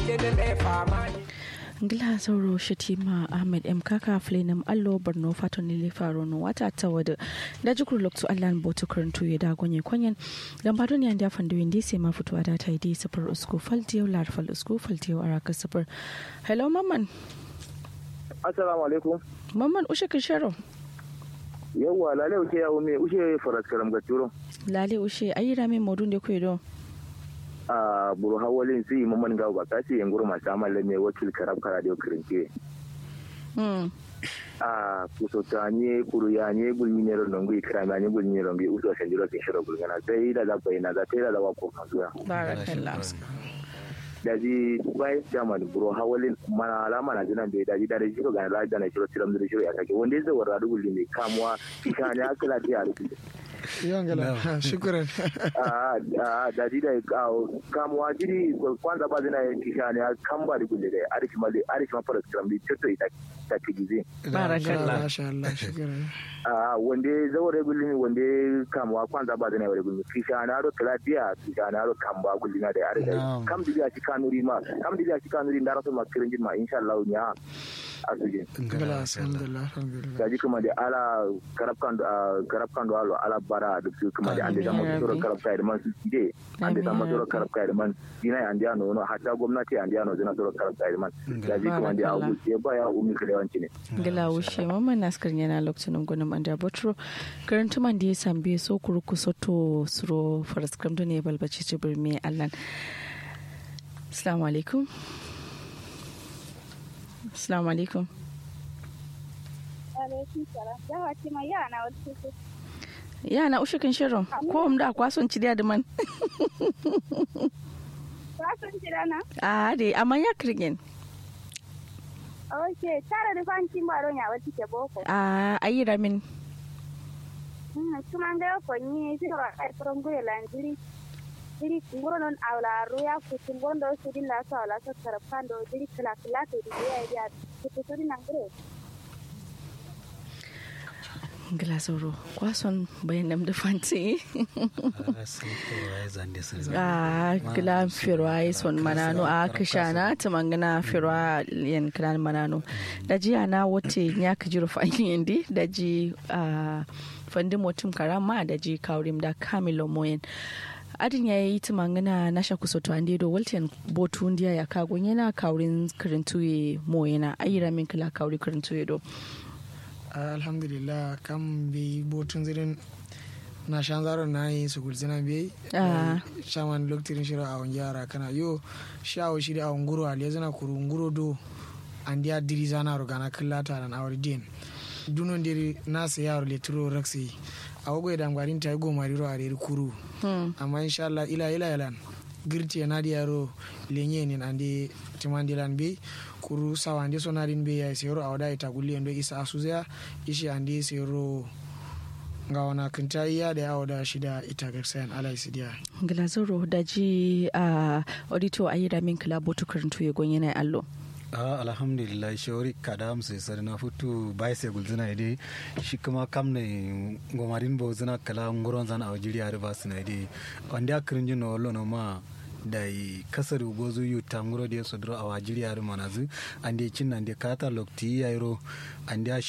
ngila sauro shatima ahmed m kaka flenam allo borno fato nile faro no wata ta wada da jikur lokto allan boto karantu ya da gonye kwanyen dan ba duniya da fando indi sai ma fitowa da ta idi safar usko faltiyo lar fal usko faltiyo araka safar hello mamman assalamu alaikum mamman ushe kisharo yawwa lale ushe ya ume ushe faras karam gaturo lale ushe ayira me modun de kuedo a buru hawalin si mamman ga ba kasi yan gurma ta malle me wakil karab kara da kirinke mm a kuso ta nye kuru ya nye gulmi ne ron ngi kira ma nye gulmi ron bi uso san jiro tin shiro gulgana sai da da bai na da sai da da wa ko kasuwa barakallah da ji bai jama da buru hawalin mana alama na jinan bai da ji da da shiro ga da da na shiro tiram da shiro ya kake wanda zai warra gulmi ne kamuwa kika ne akala ta ya rubuta yongela shukran da di da kamuwa jiri kwanza ba zina yin kisha ne kan ba da gulle da arki ma da arki ma fara skram bi cito ita ta tigize barakallah masha Allah shukran a wanda zawar gulle ne wanda kamuwa kwanza ba zina wani gulle kisha na ro talabiya kisha na ro kan ba gulle na da arki kam diga ci kanuri ma kam diga ci kanuri da rasul ma kirin ma insha Allah ya asuje ngala alhamdulillah alhamdulillah gaji kuma da ala karafkan karafkan da alo ala bara da su kuma da ande zama sura karafka da man su de ande zama sura karafka da man dina ande ano no hatta gwamnati ande ano zina sura karafka da man gaji kuma da abu ke baya umi kare wanci ne ngila ushe mamman naskar yana lokacin gunum anda botro karanta man da ya sambe so kuruku soto suro faraskram da ne balbaci ci birme allan assalamu alaikum Assalamu alaikum. Yana ushe kan shirin ko da kwason ci da man. Kwason ci da na? A de amma ya kirgin. Ok, tara da fanci baro ya wata ke boko. A ayi ramin. Kuma ga ko ni sai wa kai from go lanjiri. Jiri ngoro non awla ruya ku tungondo sudin la so awla so tarapando jiri kala kala to di ya ya ku sudin nangre. Ngila sauro kwason bayan nam da fanti. A kila firwa yi son manano a kishana ta mangana firwa yan kilan manano. Da jiya na wote ya ka jiro fa'in yandi da ji fandi motum karama da ji kaurim da kamilo moyen. adin ya yi ta mangana na sha kusa to ande do walten botu ndiya ya kago yana kaurin karintuye mo yana ayira min kala kauri karintuye do alhamdulillah kam bi botun zirin na shan zaro na yi su gulzina bi shaman loktirin shiro a wani yara kana yo shawo shi da a nguro a lezana kuru nguro do an diya diri zana rogana kallata nan awar din dunon diri nasa yaro le turo raksi a wago da ngwarin ta go mariro a reri kuru amma insha Allah ila ila yalan girti na di yaro lenye ni ande timandilan be kuru sawa ande sonarin be ya sero awada ita gulli endo isa asuzya ishi ande sero nga wana kinta iya da yawo da shida ita garsayan ala isidiya glazoro da ji a audito ayira min kala botu karantu ya gonye na allo a alhamdulillah shawari kada mu sai sare na futu bai sai gulzina ide shi kuma kam ne gomarin bo zina kala nguron zan a wajiriya riba suna ide wanda akirin jin no lo no ma da kasar gozu yu tanguro da sodro a wajiriya riba na zu ande cin ande kata lokti yairo ande